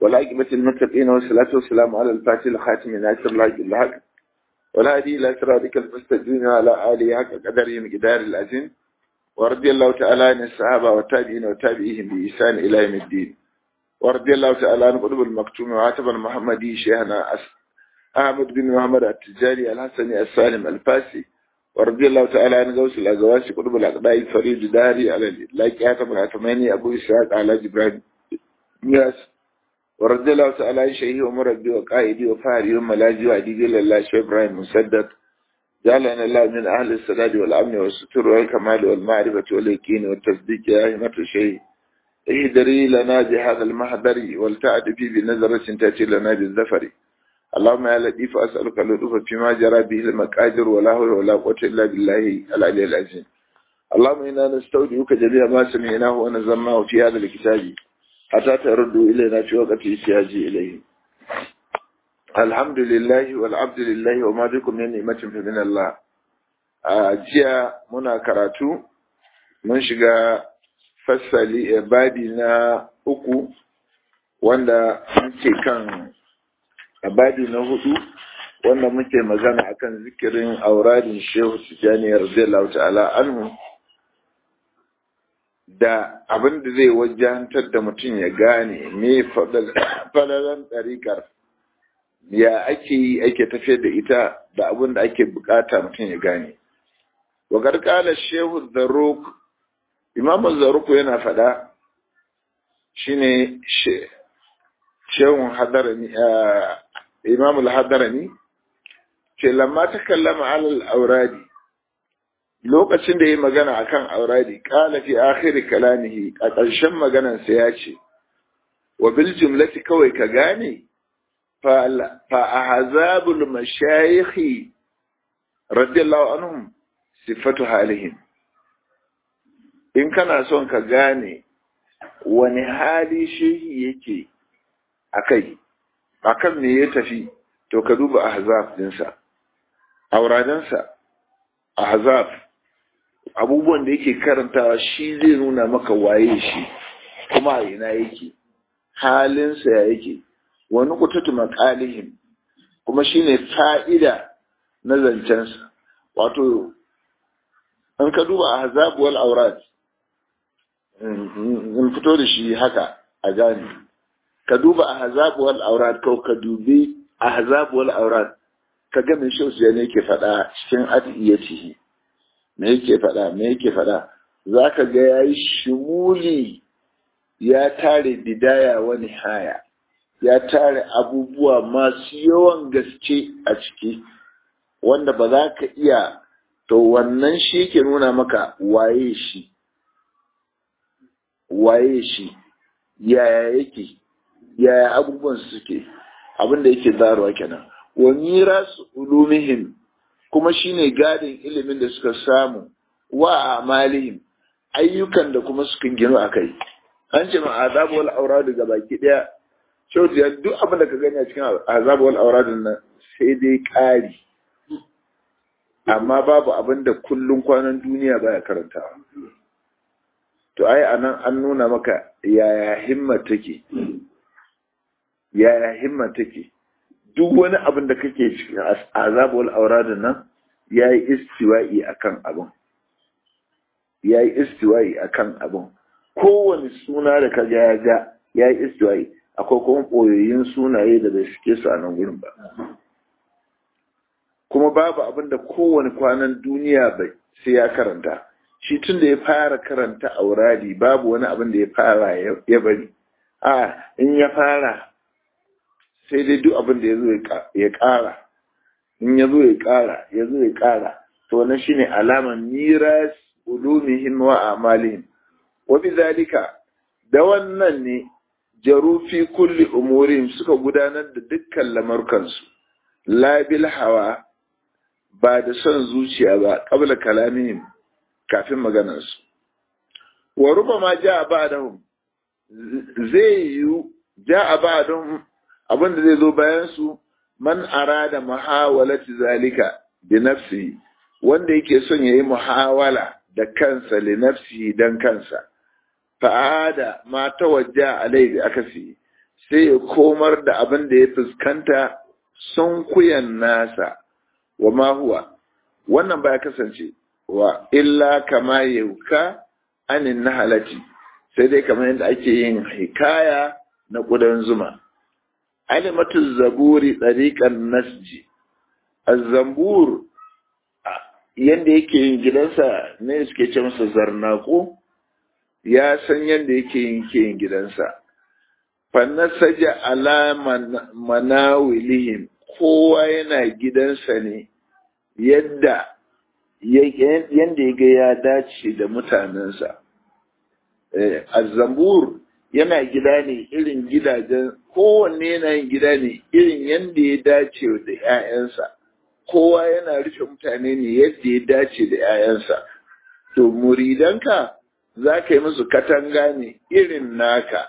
والعاقبة المتقين والصلاة والسلام على الفاتح الخاتم ناصر الله بالحق والهادي إلى صراطك المستقيم على آله حق قدره مقدار العظيم ورضي الله تعالى عن الصحابة والتابعين وتابعيهم بإحسان إلى يوم الدين ورضي الله تعالى عن قلوب المكتوم وعاتب المحمدي شيخنا أحمد بن محمد التجاري الحسني السالم الفاسي ورضي الله تعالى عن غوث الأزواج قلوب الأقداء الفريد داري على اللايك آتم العتماني أبو إسحاق على جبران ياس ورضي الله تعالى عن شيخي ومربي وقائدي وفاري وملاجي وعديدي لله شيخ إبراهيم مسدد جعلنا الله من أهل السداد والأمن والستر والكمال والمعرفة واليقين والتصديق يا أهمة الشيء اهدري لنا بهذا المحضر والتعد في بنظرة تأتي لنا بالزفر اللهم يا لطيف أسألك اللطف فيما جرى به المقادر ولا حول ولا قوة إلا بالله العلي العظيم اللهم إنا نستودعك جميع ما سمعناه ونزلناه في هذا الكتاب حتى تردوا إلينا في وقت احتياج إليه الحمد لله والعبد لله وما بكم من نعمة فمن الله jiya muna karatu mun shiga fassali babi na uku wanda muke kan babi na hudu wanda muke magana akan zikirin auradin shehu tijjani radiyallahu ta'ala anhu da abin da zai wajantar da mutum ya gane me falalan ɗariƙar ya ake yi ake tafiyar da ita da abin da ake bukata mutum ya gane wa garkala shehu zaruk imamu zaruk yana faɗa shine shehun hadarani imamu hadarani ce lamma ta kallama alal auradi lokacin da ya magana akan auradi kala fi akhiri kalamihi a ƙarshen maganarsa ya ce wa bil jumlati kawai ka gane fa ahzabul mashayikh radiyallahu anhum sifatu halihim in kana son ka gane wani hali shehi yake akai akan me ya tafi to ka duba ahzab dinsa auradansa ahzab abubuwan da yake karantawa shi zai nuna maka waye shi kuma a ina yake halinsa ya yake wani kututu makalihim kuma shine fa'ida na zancensa wato an ka duba ahzab wal aurat in fito da shi haka a gane ka duba ahzab wal aurat ko ka dubi ahzab wal aurat ka ga me shi ne yake faɗa cikin adiyatihi me yake faɗa me yake faɗa zaka ga yayi shumuli ya tare bidaya wa nihaya ya tare abubuwa masu yawan gaske a ciki wanda ba za ka iya to wannan shi yake nuna maka waye shi waye shi yaya yake yaya abubuwan suke abin da yake zaruwa kenan wa mirasu ulumihim kuma shine gadin ilimin da suka samu wa amalihim ayyukan da kuma suka gino akai an ce ma azabu wal auradu ga baki daya shautu ya duk abin da ka gani a cikin azabu wal auradun nan sai dai ƙari amma babu abin da kullum kwanan duniya baya karantawa to ai anan an nuna maka yaya himma take yaya himma take duk wani abin da kake cikin azabu wal auradun nan yayi istiwa'i akan abin yayi istiwa'i akan abin kowane suna da kaga ya ga yayi istiwa'i akwai kuma ɓoyoyin sunaye da bai suke su a nan gurin ba kuma babu abin da kowane kwanan duniya bai sai ya karanta shi tun da ya fara karanta auradi babu wani abin da ya fara ya bari a in ya fara sai dai duk abin da ya zo ya ƙara in ya zo ya ƙara ya zo ya ƙara to wannan shine alaman miras ulumihim wa amalihim wa bizalika da wannan ne jarufi kulli umurihim suka gudanar da dukkan lamarkansu labil hawa ba da son zuciya ba qabla kalamihim kafin maganarsu wa rubama ja'a ba'dahum zai yi ja'a ba'dahum abinda zai zo bayan su man arada muhawalati zalika bi nafsi wanda yake son yayi muhawala da kansa li nafsi dan kansa fa'ada ma tawajja alai bi akasi sai ya komar da abin da ya fuskanta sun kuyan nasa wa ma huwa wannan ba ya kasance wa illa kama yauka anin nahalati sai dai kamar yadda ake yin hikaya na ƙudan zuma alimatu zaburi ɗariƙar nasji azzambur yadda yake yin gidansa ne suke ce masa zarnako ya san yadda yake yin ke yin gidansa fannasaja ala manawilihim kowa yana gidansa ne yadda yadda ya ga ya dace da mutanensa azzambur yana gida ne irin gidajen kowanne yana yin gida ne irin yadda ya dace da 'ya'yansa kowa yana rufe mutane ne yadda ya dace da 'ya'yansa to muridanka za ka yi musu katanga ne irin naka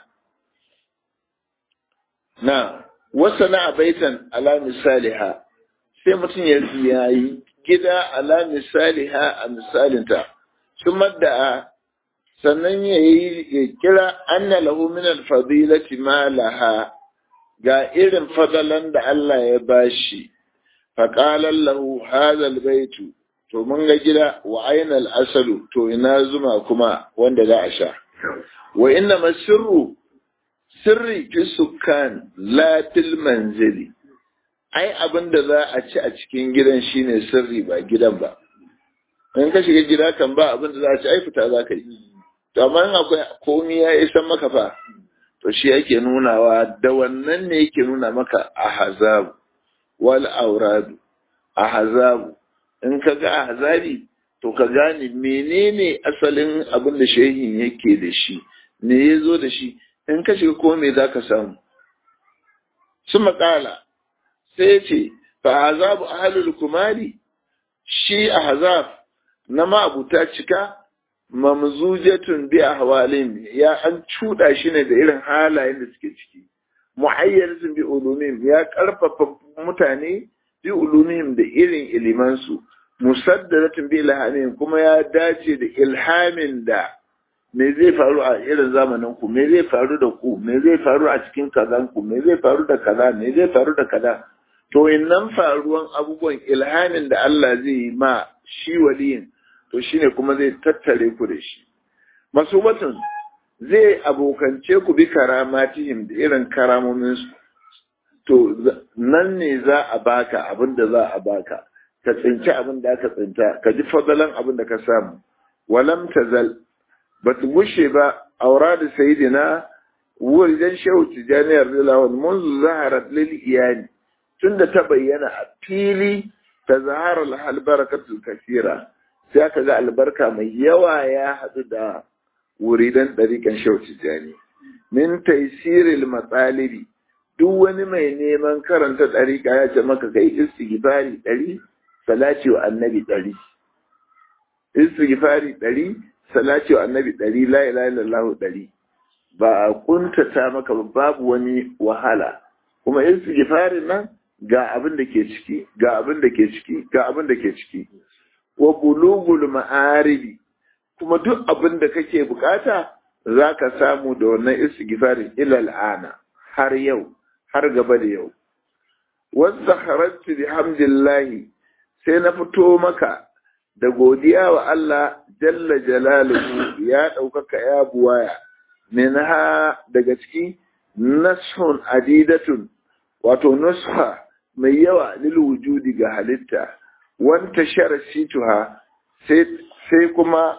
na wasa na abaitan ala misaliha sai mutum ya yi gida ala misaliha a misalinta sun madda'a sannan ya yi ya kira anna lahu min alfadilati ma laha ga irin fadalan da Allah ya bashi faqalan lahu hadha albaytu to mun ga gida wa aina asalu to ina zuma kuma wanda za a sha wa inna masirru sirri fi sukkan la fil manzili ai abin da za a ci a cikin gidan shine sirri ba gidan ba in ka shiga gida kan ba abin da za a ci ai fita za ka yi to amma in akwai komi ya isan maka fa to shi yake nunawa da wannan ne yake nuna maka ahzabu wal auradu ahzabu in ka ga ahzabi to ka gane menene asalin abin da shehin yake da shi me ya zo da shi in ka shiga ko me za ka samu su makala sai ya ce fa azabu ahlul kumari shi ahzab na ma'abuta cika mamzujatun bi ahwalin ya an cuda shi ne da irin halayen da suke ciki mu'ayyaratun bi ulumihim ya karfafa mutane bi ulumihim da irin ilimansu musaddaratun bi ilhamihim kuma ya dace da ilhamin da me zai faru a irin zamanin ku me zai faru da ku me zai faru a cikin kazan ku me zai faru da kaza me zai faru da kaza to innan faruwan abubuwan ilhamin da Allah zai yi ma shi waliyin to shine kuma zai tattare ku da shi masubatun zai abokance ku bi karamatihim da irin karamomin su to nan ne za a baka abin da za a baka ka tsinci abin da aka tsinta ka ji fadalan abin da ka samu walam tazal ba ta gushe ba aura da sayidina wuridan shehu tijaniyar rilawar munzu zaharar lil iyali tun da ta bayyana a fili ta zaharar albarkatul kasira sai aka ga albarka mai yawa ya haɗu da wuridan ɗariƙan shehu tijani min taisiril matsalibi duk wani mai neman karanta ɗariƙa ya ce maka kai istighfari ɗari salati wa annabi ɗari istighfari ɗari salati wa annabi ɗari la ilaha illallah ɗari ba a kuntata maka babu wani wahala kuma istighfarin nan ga abin da ke ciki ga abin da ke ciki ga abin da ke ciki wa bulugul ma'aribi kuma duk abin da kake bukata zaka samu da wannan istighfarin ilal ana har yau har gaba da yau wanda kharajtu bihamdillahi sai na fito maka da godiya wa Allah jalla jalaluhu ya ɗaukaka ya buwaya minha daga ciki nashun adidatun wato nusha mai yawa lil wujudi ga halitta wanta shara situha sai kuma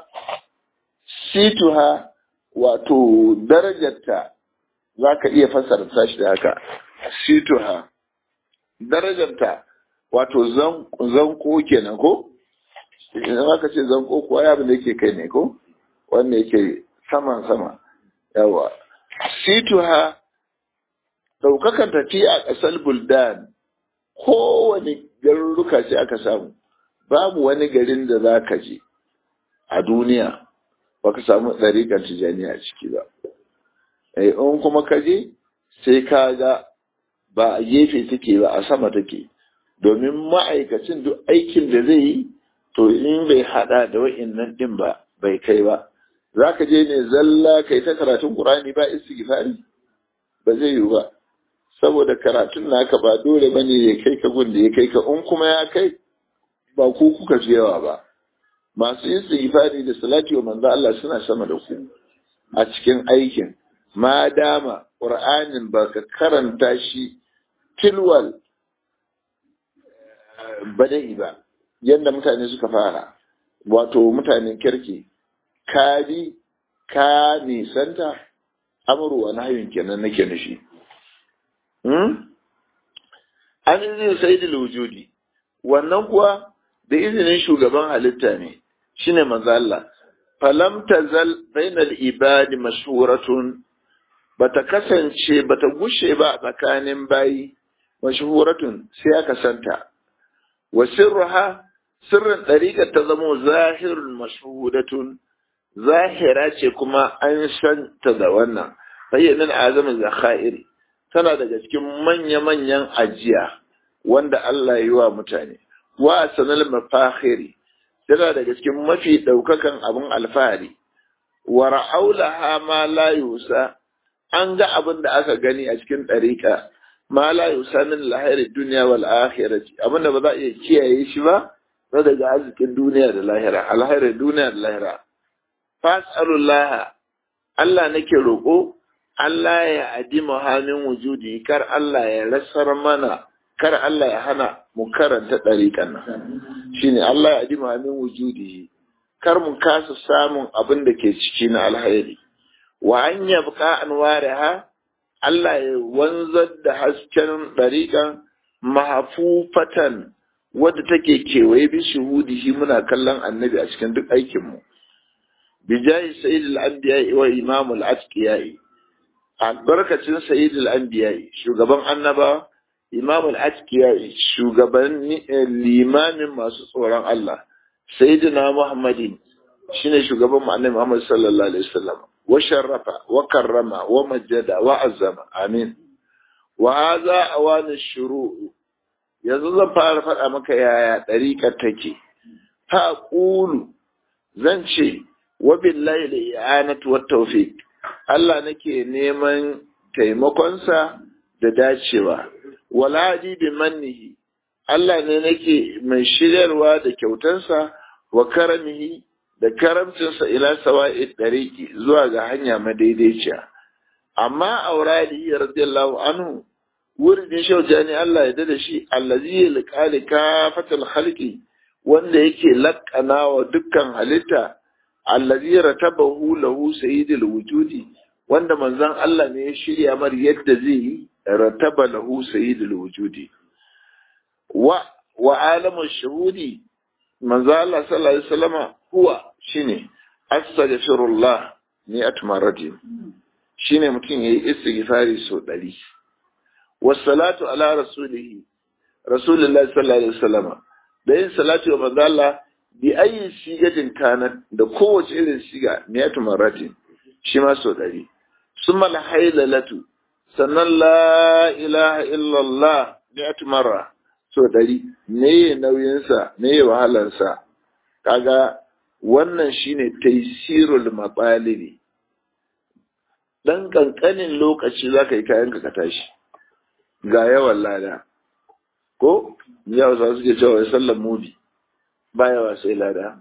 situha wato darajarta za ka iya fasarta shi da haka situha darajarta wato zanko kenan ko idan aka ce zanko kuwa ya abin da yake kai ne ko wanda yake saman sama yawa situha daukakan tafi a ƙasar buldan kowane garuruka sai aka samu babu wani garin da za ka je a duniya ba ka samu ɗariƙar tijaniya a ciki ba in kuma ka je sai ka ga ba a gefe take ba a sama take domin ma'aikacin duk aikin da zai yi to in bai hada da wa'innan din ba bai kai ba za ka je ne zalla kai ta karatun ƙur'ani ba istighfari ba zai yi ba saboda karatun naka ba dole ba ne ya kai ka gunda ya kai ka in kuma ya kai ba ku kuka fi yawa ba masu yin istighfari da salati wa manzo Allah suna sama da ku a cikin aikin ma dama qur'anin ba ka karanta shi tilwal bada'i ba yadda mutane suka fara wato mutanen kirki ka bi ka nisanta amuru wa nahyun kenan nake nufi an izinin sayyidul wujudi wannan kuwa da izinin shugaban halitta ne shine manzo Allah falam tazal bainal ibadi mashhuratun bata kasance bata gushe ba a tsakanin bayi mashhuratun sai aka santa wa sirruha sirrin ɗariƙar ta zamo zahirun mashhudatun zahira ce kuma an santa da wannan fayyanin azamin zakhairi tana daga cikin manya-manyan ajiya wanda Allah yi wa mutane wa sanal mafakhiri tana daga cikin mafi ɗaukakan abin alfahari wa ra'aulaha ma la yusa an ga abin da aka gani a cikin ɗariƙa ma la yusa min lahiri duniya wal akhirati abin da ba za a iya kiyaye shi ba na daga arzikin duniya da lahira alhairar duniya da lahira fas'alullah Allah nake roƙo Allah ya adi muhammin wujudi kar Allah ya rasar mana kar Allah ya hana mu karanta ɗariƙan nan shine Allah ya adi muhammin wujudi kar mu kasa samun abin da ke ciki na alhairi wa an yabqa anwaraha Allah ya wanzar da hasken ɗariƙan mahafufatan wadda take kewaye bi shuhudihi muna kallon annabi a cikin duk aikinmu bijahi sayyidul anbiya wa imamul atqiya albarkacin sayyidul anbiya shugaban annaba imamul atqiya shugaban limamin masu tsoron Allah sayyidina muhammadin shine shugaban mu annabi muhammad sallallahu alaihi wasallam wa sharrafa wa karrama wa majjada wa azzama amin wa hadha awanu shuru' yanzu zan fara faɗa maka yaya ɗariƙar take ha ƙulu zan ce wa billahi da i'anatu wa tawfiq Allah nake neman taimakonsa da dacewa wala bi mannihi Allah ne nake mai shiryarwa da kyautansa wa karamihi da karamcinsa ila sawa'i ɗariƙi zuwa ga hanya madaidaiciya amma aurali radiyallahu anhu wurin shaujani Allah ya da shi allazi ya liƙali kafatal halki wanda yake laƙana wa dukkan halitta allazi ratabahu lahu sayyidul wujudi wanda manzon Allah ne ya shirya mar yadda zai yi rataba lahu sayyidul wujudi wa wa alamu shuhudi manzon Allah sallallahu alaihi wasallama huwa shine astaghfirullah ni atmaratin shine mutum yayi istighfari so ɗari. wasalatu ala rasulihi rasulullahi sallallahu alaihi wasallam da yin salatu wa manzo Allah bi ayi sigatin kana da kowace irin siga miyatu maratin shi ma so dari summa la haylalatu sannan la ilaha illallah miyatu marra so dari me nauyin sa me wahalar sa kaga wannan shine taysirul maqalibi dan kankanin lokaci zaka yi kayan ka tashi ga yawan lada ko yau za suke cewa ya sallan mubi ba yawa sai lada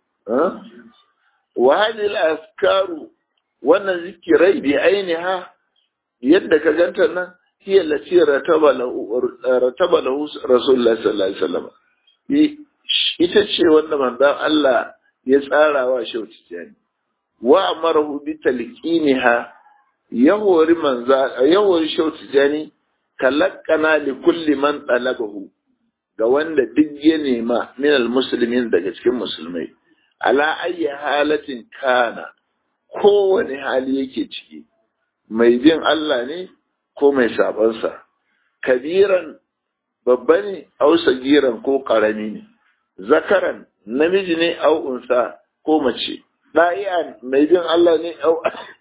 wa hadhihi askaru wannan zikirai bi ainiha yadda ka ganta nan hiya lati rataba lahu rataba lahu rasulullah sallallahu alaihi wasallam ita ce wanda manzon Allah ya tsara wa shauci jani wa amarahu bi talqiniha yahori manza yahori shauci jani kalakkana li kulli man talabahu ga wanda duk ya nema min almuslimin daga cikin musulmai ala ayyi halatin kana kowane hali yake ciki mai bin Allah ne ko mai sabansa kabiran babba ne au sagiran ko karami ne zakaran namiji ne au unsa ko mace da'ian mai bin Allah ne au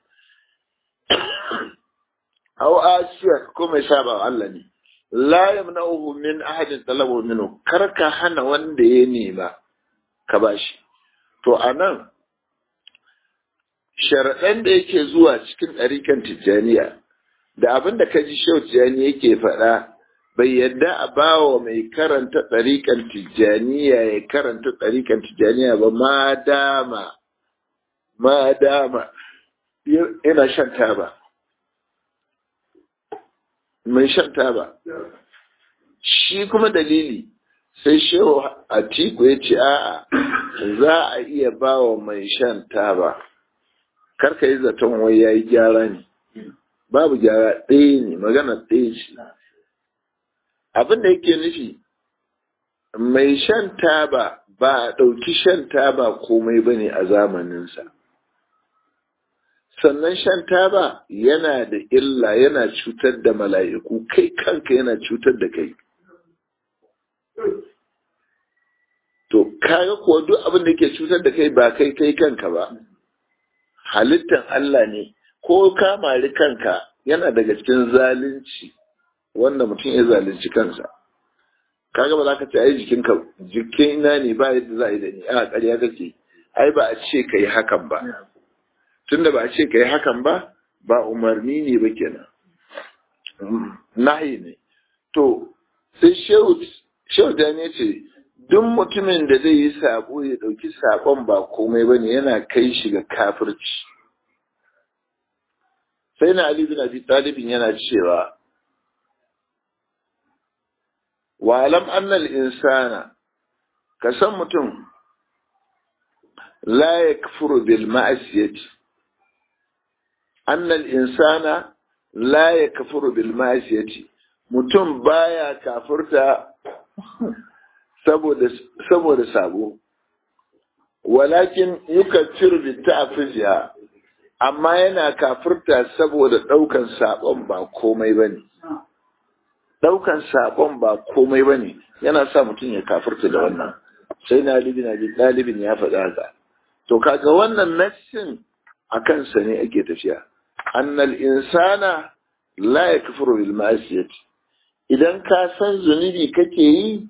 aw asiya ko mai saba Allah ne la yamna'uhu min ahadin talabu minhu kar ka hana wanda ya nema ka bashi to anan sharaɗan da yake zuwa cikin ɗarikan tijjaniya da abin da kaji shautiyani yake faɗa bai yadda a bawa mai karanta ɗariƙan tijjaniya ya karanta ɗariƙan tijjaniya ba ma dama ma dama yana shan taba mai shan taba shi kuma dalili sai shehu atiku ya ce a'a za a iya bawa mai shan taba karka yi zaton wai ya yi gyara ne babu gyara ɗaya ne magana ɗaya ce abin da yake nufi mai shan taba ba a ɗauki shan taba komai ba ne a zamaninsa sannan shan taba yana da illa yana cutar da mala'iku kai kanka yana cutar da kai to kaga kuwa duk abin da ke cutar da kai ba kai kai kanka ba halittan Allah ne ko ka mari kanka yana daga cikin zalunci wanda mutum ya zalunci kansa kaga ba za ka ce ai jikinka jikin ina ne ba yadda za a yi da ni a ƙarya kake ai ba a ce ka yi hakan ba tunda ba a ce ka yi hakan ba ba umarni ne ba kenan nahi ne to sai shehu da ne ce duk mutumin da zai yi sabo ya ɗauki sabon ba komai ba ne yana kai shi ga kafirci sai na Ali bin Abi Talibin yana cewa wa alam annal insana ka san mutum la yakfuru bil ma'asiyati annal insana la yakfuru bil ma'asiyati mutum baya kafirta saboda saboda sabo walakin yukaffiru bi ta'fiziha amma yana kafirta saboda daukan sabon ba komai bane daukan sabon ba komai bane yana sa mutum ya kafirta da wannan sai na libin abi dalibin ya faɗa haka to kaga wannan nassin a kansa ne ake tafiya annal insana la yakfuru bil ma'siyati idan ka san zunubi kake yi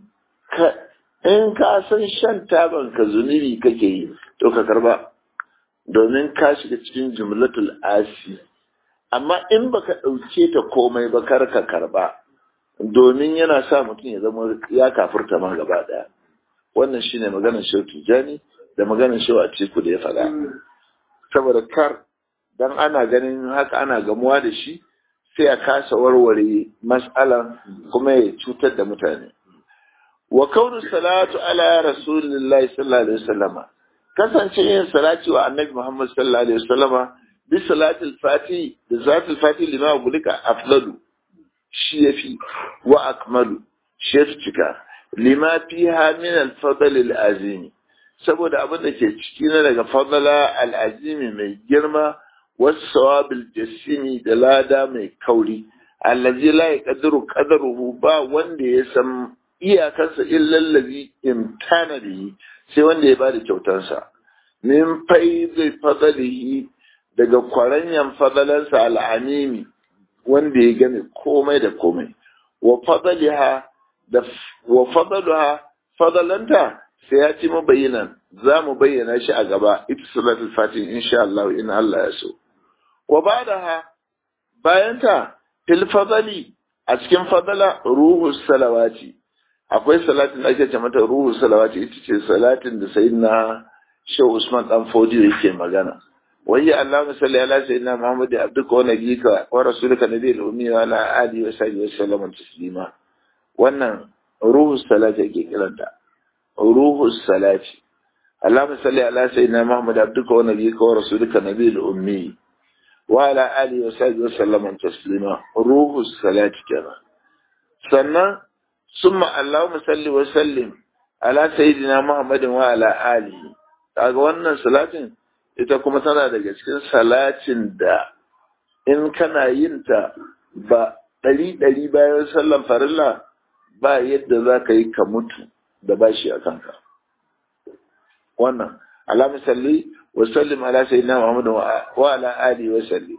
in ka san shan taban ka zunubi kake yi to ka karba domin ka shiga cikin jumlatul asi amma in baka ɗauke ta komai ba kar ka karba domin yana sa mutum ya zama ya kafurta ma gaba ɗaya wannan shine maganar shehu tijjani da maganar shehu a ciku da ya faɗa saboda kar dan ana ganin haka ana gamuwa da shi sai a kasa warware mas'alan kuma ya cutar da mutane wa kaunu salatu ala rasulillahi sallallahu alaihi wasallama kasance yin salati wa annabi muhammad sallallahu alaihi wasallama bi salatil fati da salatil fati lima gulika afdalu shi yafi wa akmalu shi yafi cika lima fiha min al-fadl al-azimi saboda abin da ke ciki na daga fadala al-azimi mai girma wasu sawabil jasimi da lada mai kauri allazi la yaqdiru qadaruhu ba wanda ya san iyakarsa illallazi imtana bihi sai wanda ya bada kyautarsa min faizai fadalihi daga kwaranyan fadalansa al'animi wanda ya gane komai da komai wa fadaliha da wa fadaluha fadalanta sai ya ci mabayyanan za mu bayyana shi a gaba ita salatul fatih insha Allah in Allah ya so wa ba'daha bayanta fil fadali a cikin fadala ruhu salawati akwai salatin da ake ce mata ruhu salawati ita ce salatin da sayyidina Shehu Usman dan Fodiyo yake magana wayya Allahumma salli ala sayyidina Muhammad abduka wa nabiyika wa rasulika nabiyil ummi wa ala alihi wa sahbihi wa sallam taslima wannan ruhu salati yake kiranta ruhu salati Allahumma salli ala sayyidina Muhammad abduka wa nabiyika wa rasulika nabiyil ummi wa ala alihi wa sahbihi wa sallam taslima ruhu salati kenan sannan ثم اللهم صل وسلم على سيدنا محمد وعلى آله kaga wannan salatin ita kuma tana daga cikin salatin da in kana yin ta ba ɗari ɗari bayan sallan farilla ba yadda za ka yi ka mutu da bashi a kanka wannan alamu salli wa sallim ala sayyidina muhammad wa ala alihi wa salli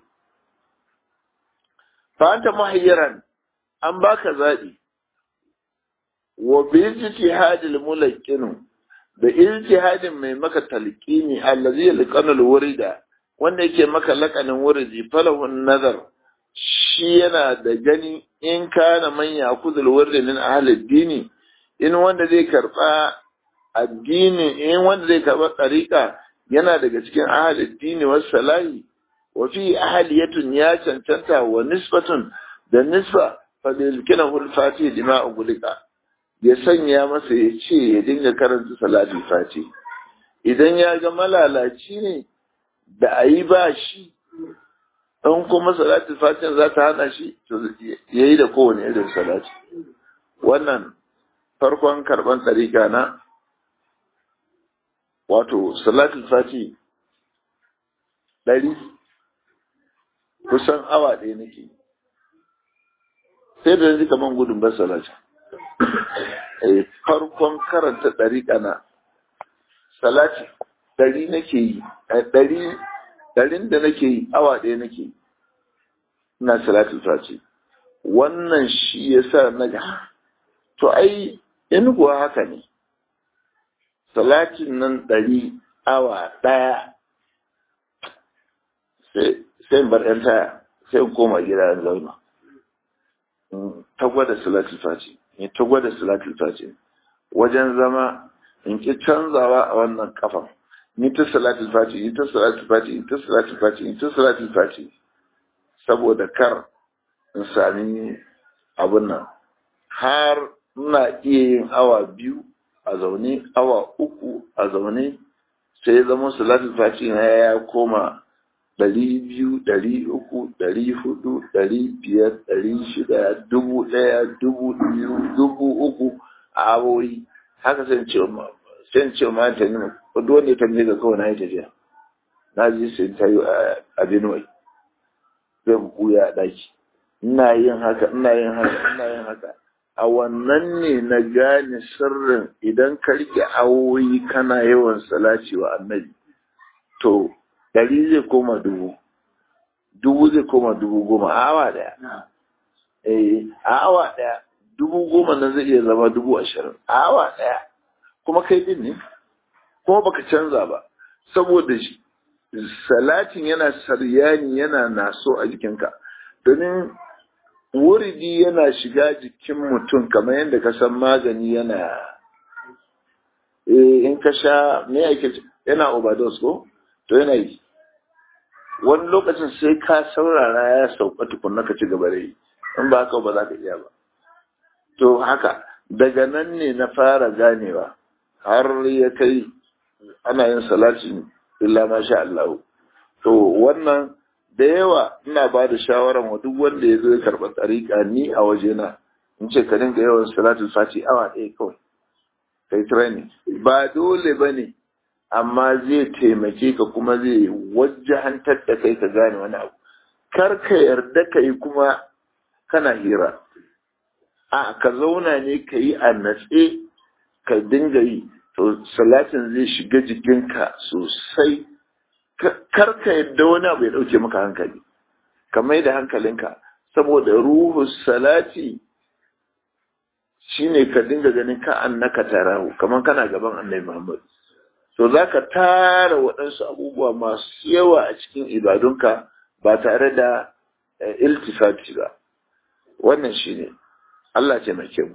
fa anta muhayyiran an baka zaɓi wa bi ijtihadil mulaqqin da ijtihadin mai maka talqini allazi yalqanul wurida wanda yake maka laqanin wuridi falahun nazar shi yana da gani in kana man yakuzul wurdi min ahli dini in wanda zai karba addini in wanda zai karba tsarika yana daga cikin ahli dini was salahi wa fi ahliyatun ya cancanta wa nisbatun da nisba fa bil kinahu al fatih dima ugulika ya sanya masa ya ce ya dinga karanta salatul fati idan ya ga malalaci ne da a yi ba shi in kuma salatul fatin za ta hana shi to ya yi da kowane irin salati wannan farkon karban tsarika na wato salatul fati ɗari kusan awa ɗaya nake sai da yanzu kaman gudun ban salati farkon karanta ɗariƙa na salati ɗari nake yi ɗari ɗarin da nake yi awa ɗaya nake yi ina salatul fati wannan shi ya sa na ga to ai in kuwa haka ne salatin nan ɗari awa ɗaya sai bar ‘yan taya sai koma gida in zauna ta gwada salatul fati in ta gwada salatul fati wajen zama in ki canzawa a wannan kafan ni ta salatul fati ni ta salatul fati ni ta salatul fati ni ta salatul fati saboda kar in sami abun nan har ina iya yin awa biyu a zaune awa uku a zaune sai ya zama salatul fati na ya koma ɗari biyu ɗari uku ɗari hudu ɗari biyar ɗari shida dubu ɗaya dubu biyu dubu uku a awoyi haka sai ce sai ce ma ta nuna duk wanda ya tambaye ga kawai na yi tafiya na ji sai ta yi a Benue zai buya a ɗaki ina yin haka ina yin haka ina yin haka a wannan ne na gane sirrin idan ka rike awoyi kana yawan salaci wa annabi to ɗari zai koma dubu dubu zai koma dubu goma a awa ɗaya eh a awa ɗaya dubu goma nan zai iya zama dubu ashirin a awa ɗaya kuma kai din ne kuma baka canza ba saboda salatin yana saryani yana naso a jikinka domin wuridi yana shiga jikin mutum kamar yadda ka san magani yana in ka sha me ake yana overdose ko to yana yi wani lokacin sai ka saurara ya sauka tukunna ka ci gaba da yi in ba haka ba za ka iya ba to haka daga nan ne na fara ganewa har ya kai ana yin salati illa ma sha Allah to wannan da yawa ina ba da shawaran wa duk wanda ya zo ya karɓa tsarika ni a wajena in ce ka dinga yawan salatul fati awa ɗaya kawai kai training ba dole ba ne amma zai taimake ka kuma zai wajahantar da kai ka gane wani abu kar ka yarda ka yi kuma kana hira a ka zauna ne ka yi a natse ka dinga yi to salatin zai shiga jikinka sosai kar ka yadda wani abu ya dauke maka hankali ka mai da hankalinka saboda ruhu salati shine ka dinga ganin ka annaka tarahu kamar kana gaban annabi Muhammad to za ka tara waɗansu abubuwa masu yawa a cikin ibadunka ba tare da iltifati ba wannan shine Allah ce mai kyau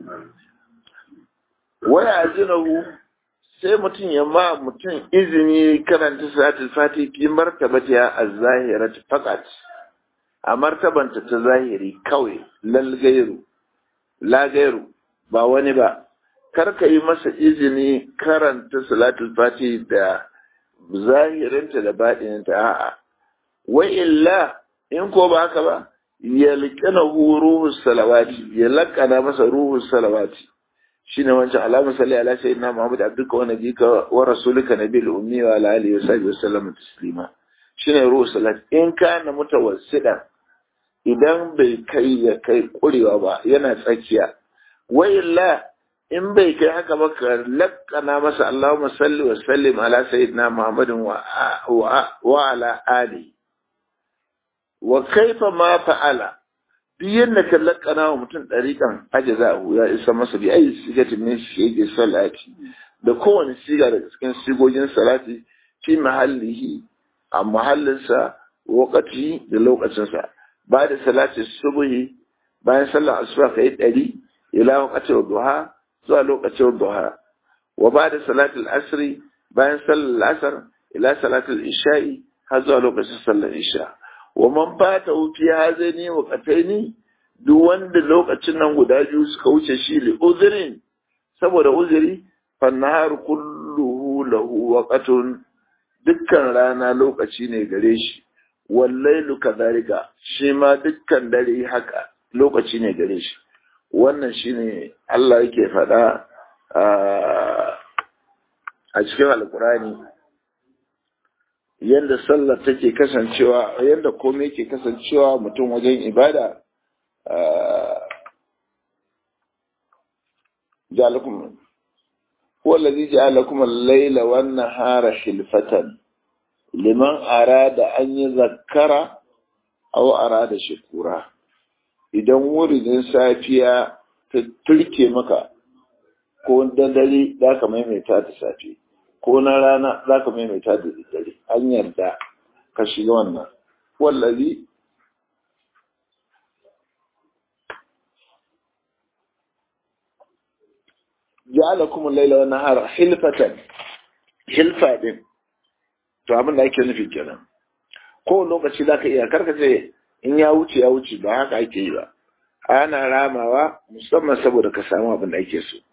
waya ajinahu sai mutum ya ma mutum izini karanta salatul fati fi martabatiha az-zahirat faqat a martabanta ta zahiri kawai lal gairu la gairu ba wani ba kar ka yi masa izini karanta salatul fati da zahirinta da baɗininta a'a wa illa in ko ba haka ba ya liƙana ruhu salawati ya laƙana masa ruhu salawati shine wancan alamun salli ala sayyidina Muhammad abduka wa nabika wa rasulika nabiyil ummi wa ala alihi wa sahbihi wasallam taslima shine ruhu salat in kana mutawassida idan bai kai ya kai kurewa ba yana tsakiya wa illa in bai kai haka ba ka lakkana masa Allahumma salli wa sallim ala sayyidina Muhammadin wa wa ala ali wa kaifa ma fa'ala duk yadda ka lakkana wa mutum ɗariƙan ajazahu ya isa masa bi ayi sigatin min shege salati da kowane siga daga cikin sigogin salati fi mahallihi a mahallinsa wakati da lokacinsa ba da salati subuhi bayan sallar asuba kai ɗari ila waqtin duha zuwa lokacin duha wa ba da salatul asri bayan sallar asar ila salatul isha'i har zuwa lokacin sallar isha wa man fata fi hazani wa qataini duk wanda lokacin nan guda biyu suka wuce shi li uzrin saboda uzuri fannahar kulluhu lahu waqatun dukkan rana lokaci ne gare shi wallailu kadhalika shi ma dukkan dare haka lokaci ne gare shi wannan shine Allah yake faɗa a cikin alkurani yadda sallar take kasancewa yadda komai yake kasancewa mutum wajen ibada ja'alakum huwa allazi ja'alakum al-layla wan-nahara khilfatan liman arada an zakkara aw arada shukura idan wurin safiya ta turke maka ko dare za ka maimaita da safe ko na rana za ka maimaita da dare an yarda ka shiga wannan wallazi ja'alakum al-laila wan nahara hilfatan hilfa din to abin da ake nufi kenan ko lokaci za ka iya karkace in ya wuce ya wuce ba haka ake yi ba ana ramawa musamman saboda ka samu abin da ake so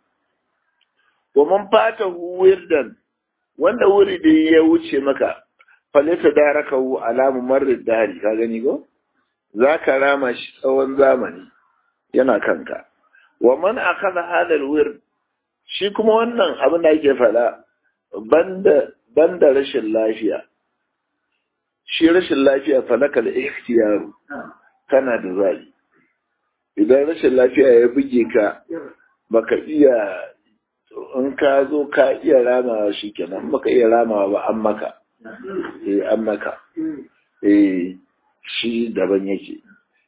wa man fata wirdan wanda wuri da ya wuce maka falita daraka hu alamu marrid dari ka gani ko zaka rama shi tsawon zamani yana kanka wa man akhadha hadha alwird shi kuma wannan abin da ake fada banda banda rashin lafiya shi rashin lafiya falaka da ikhtiyaru kana da zabi idan rashin lafiya ya buge ka baka iya in ka zo ka iya ramawa shi kenan baka iya ramawa ba an maka eh an maka eh shi daban yake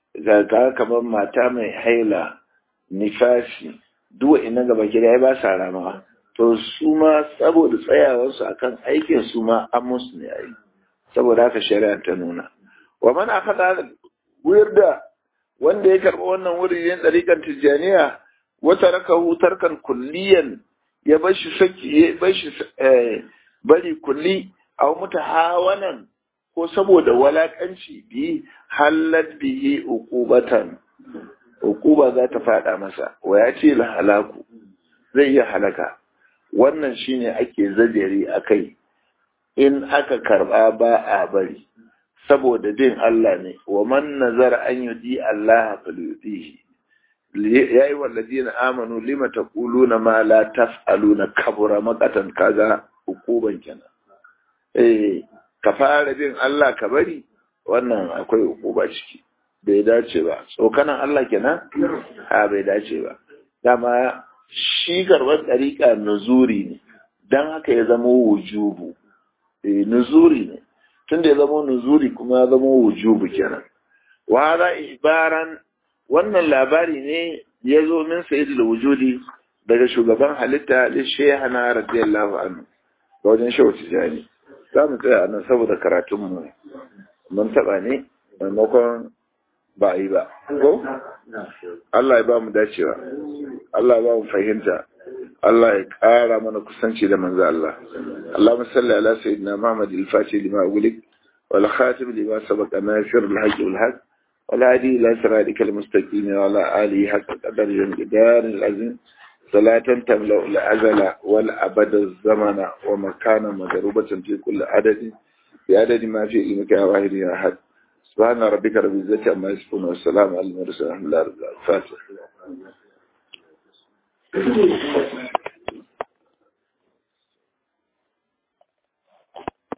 ga kamar mata mai haila nifasi duwa ina gaba gida ya ba sa ramawa to su ma saboda tsayawarsu akan aikin su ma an musu ne ai saboda haka shari'a ta nuna wa man akhadha wirda wanda ya karɓi wannan wuri yin ɗariƙar tijjaniya wata raka tarkan kulliyan ya bar shi saki ya bar shi bari kulli a muta hawanan ko saboda walakanci bi hallat bihi uqubatan uquba za ta fada masa wa ya ce la halaku zai iya halaka wannan shine ake zajeri akai in aka karba ba a bari saboda bin Allah ne wa man nazara an yudi Allah falyudihi ya yi wallazina amanu lima taquluna ma la taf'aluna kabura maqatan kaga hukuban kenan eh ka fara bin Allah ka bari wannan akwai hukuba ciki bai dace ba tsokanan Allah kenan ha bai dace ba dama shi karbar dariƙa nuzuri ne dan haka ya zama wujubu eh nuzuri ne tunda ya zama nuzuri kuma ya zama wujubu kenan wa hada ibaran wannan labari ne ya zo min sayyidul wujudi daga shugaban halitta li shaykhana radiyallahu anhu ga wajen shehu tijani za mu tsaya nan saboda karatun mu mun taba ne maimakon ba a yi ba ko Allah ya ba mu dacewa Allah ya ba mu fahimta Allah ya ƙara mana kusanci da manzo Allah Allahumma salli ala sayyidina Muhammad al-Fatih lima ughliq wal khatim lima sabaqa nasir al-haqq wal haqq والهادي إلى صراطك المستقيم وعلى آله حق قدر الجدار العظيم صلاة تملأ الأزل والأبد الزمن ومكانا مضروبة في كل عدد بعدد ما في علمك يا واحد يا أحد سبحان ربك رب العزة عما يصفون والسلام على المرسلين الحمد لله رب العالمين الفاتح